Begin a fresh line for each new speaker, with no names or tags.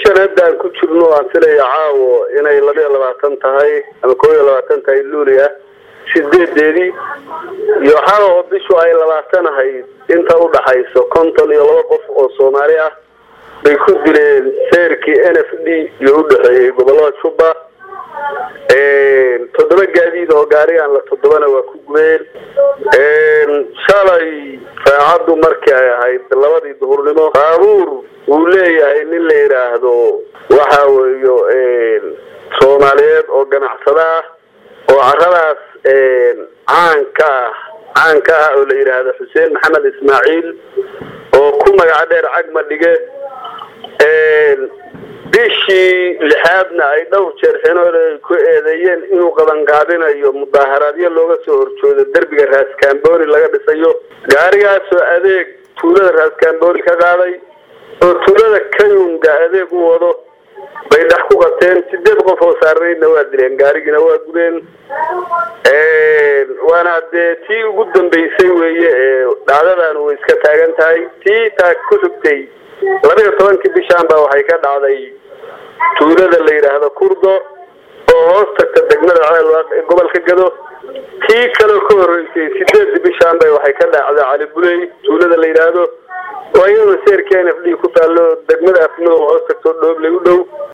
bishan haddaan ku jirno aan filaya caawo inay labiyo labaatan tahay ama koob iyo labaatan tahay luuli ah sideedeedii iyo xal oo bishu ay labaatan ahayd inta udhaxayso konton iyo laba qof oo soomaali ah bay ku dileen seerkii n f d iyo udhexeeyey gobolada juba toddoba gaadiid oo gaarigaan la toddobana waa ku gubeen shalay saacaddu markii ay ahayd labadii duhurnimo baabuur uu leeyahay nin la yidhaahdo waxa weeyo soomaaliyeed oo ganacsada ah oo caradaas caanka ah caanka ah oo la yidhaahdo xuseen maxamed ismaaciil oo ku magaca dheer cagma dhige bishii lixaadna ay dhowr jeer xinoole ku eedeeyeen inuu qabanqaabinayo mudaaharaadyo looga soo horjoodo derbiga raaskambooni laga dhisayo gaarigaasoo adeeg tuulada raaskambooni ka qaaday oo tuulada kayunga adeeg u wado bay dhex ku qabteen sideed qof oo saarnaydna waa dileen gaarigiina waa gubeen waana dee tii ugu dambeysay weeye ee dhacdadan way iska taagan tahay tii taa ku xigtay labiyo tobankii bishaan baa waxay ka dhacday tuulada la yidhaahdo kurdo oo hoos tagta degmada ceelwaaq ee gobolka gado tii kaleo ka horreysay sideedii bishaan bay waxay ka dhacday cali buley tuulada la yidhaahdo oo iyadoo seerkii n f d ku taallo degmada afmadow hoos tagtoo dhooblay u dhow